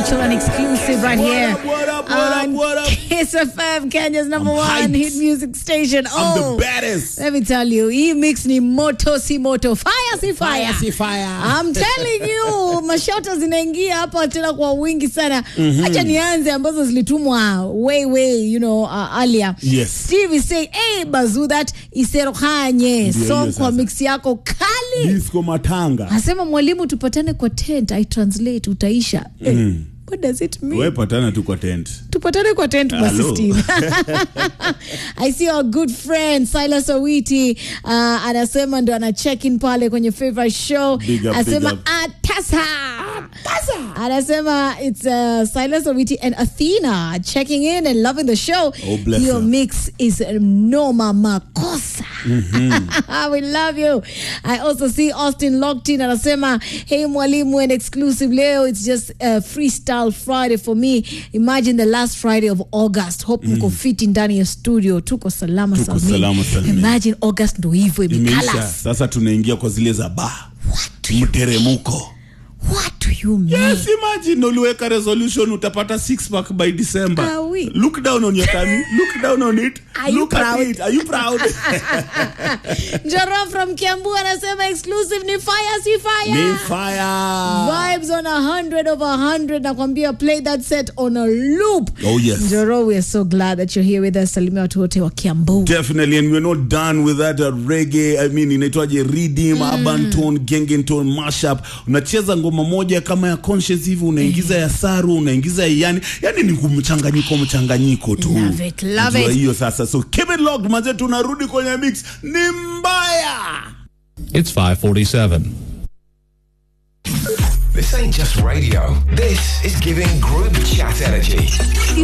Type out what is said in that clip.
Digital and exclusive right here What up, what up, on what up? Kiss FM, Kenya's number I'm one hyped. hit music station. I'm Oh, the baddest. let me tell you, hii mix ni moto si moto, fire si fire. Fire si fire. I'm telling you, mashota zinaingia hapa tena kwa wingi sana. Acha nianze ambazo zilitumwa way way, you know, uh, earlier. Yes. Stevie say, "Hey bazu that iserohanye Ndio song hiyo kwa sasa. mix yako kali." Disco matanga. Asema mwalimu tupatane kwa tent, I translate utaisha. Eh, what does it mean? Wewe patana tu kwa tent. tupatane kwa tent basi Hello. Steve. I see our good friend Silas Owiti uh, anasema ndo ana check in pale kwenye favorite show Big up, anasema big up. atasa anasema it's uh, Silas Owiti and Athena checking in and loving the show Oh, bless your her. mix is noma makosa we love you I also see Austin locked in anasema hey mwalimu and exclusive leo it's just a freestyle Friday for me imagine the last Friday of August hope mko fiti ndani ya studio tuko salama Tuko salmini. salama salmini. imagine August ndo hivyo Imeisha. imekalas Sasa tunaingia kwa zile za ba. what do you Mteremko. what do you mean Yes, imagine uliweka resolution utapata six pack by December. Ah, oui. Look down on your tummy. Look down on it. Are you Look proud? at it. Are you proud? Njoro from Kiambu anasema exclusive ni fire si fire Ni fire. vibes on a hundred over a hundred nakwambia play that set on a loop Oh, yes. njoro we are so glad that you're here with us salimia watu wote wa kiambu Definitely, and we're not done with that uh, reggae. I mean, inaitwaje redeem, urban tone, gengen tone, mashup. Unacheza ngoma moja kama ya conscious hivi, unaingiza ya saru, unaingiza ya yani, yani ni mchanganyiko mchanganyiko tu. Love it, love Unajua it. hiyo sasa, so keep it locked, manze, tunarudi kwenye mix. Ni mbaya. It's 547. This ain't just radio. This is giving group chat energy.